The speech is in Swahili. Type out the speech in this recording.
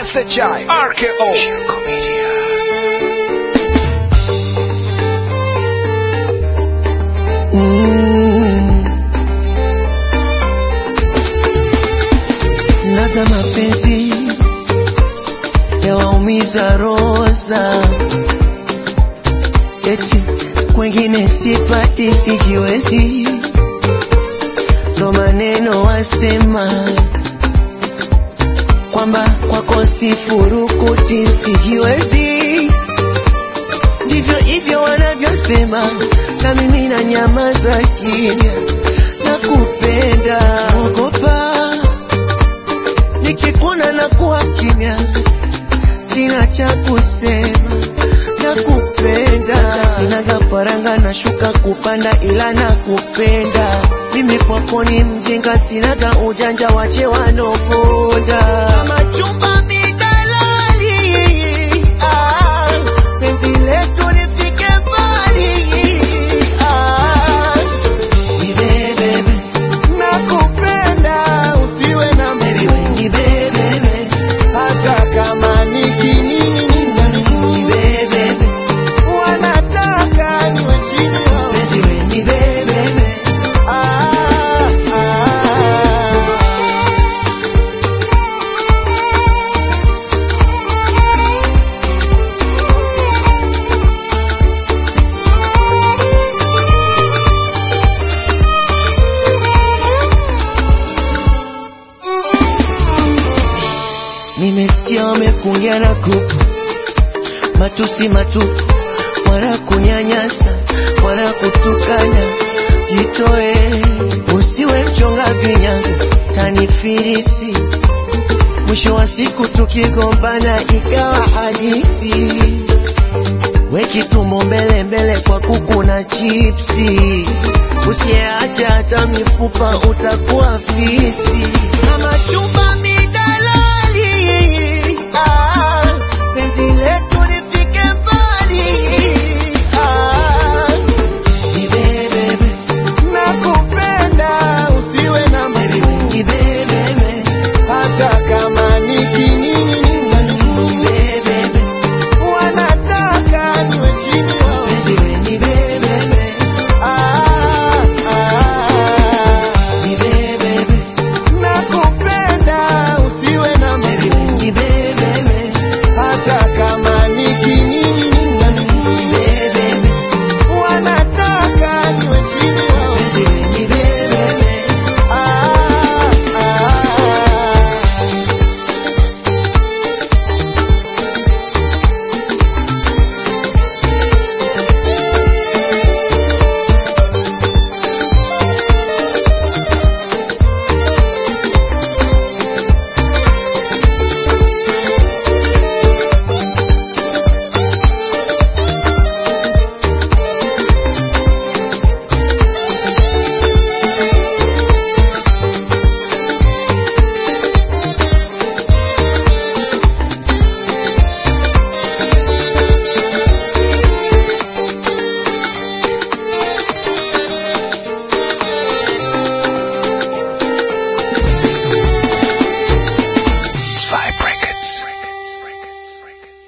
SHI RKO Shirko Media. Mm. Labda mapenzi yawaumiza roza, eti kwengine sipati, sijiwezi, ndo maneno wasema kwamba kwako sifurukuti, sijiwezi ndivyo hivyo wanavyosema, na mimi na nyamaza kimya, na kupenda ogopa, nikikuona na kuwa kimya, sina cha kusema, na kupenda sinaga faranga, nashuka kupanda, ila na kupenda mimi kwako ni mjinga, sinaga ujanja, wache wanoponda kama chumba midalali ah, penzi letu lifike mbali ah, nibebebe nakupenda usiwe na mbiwi nibebebe hata kama nikinini nibebebe wanataka niwe chini yao penzi we nibebebe ah, ah. Nimesikia wamekungia na kuku matusi matupu, wala kunyanyasa wala kutukana. Jitoe, usiwe mchonga vinyango, tanifirisi. Mwisho wa siku tukigombana ikawa hadithi. Weki tumbo mbele mbele kwa kuku na chipsi, usiyeacha hata mifupa utakuwa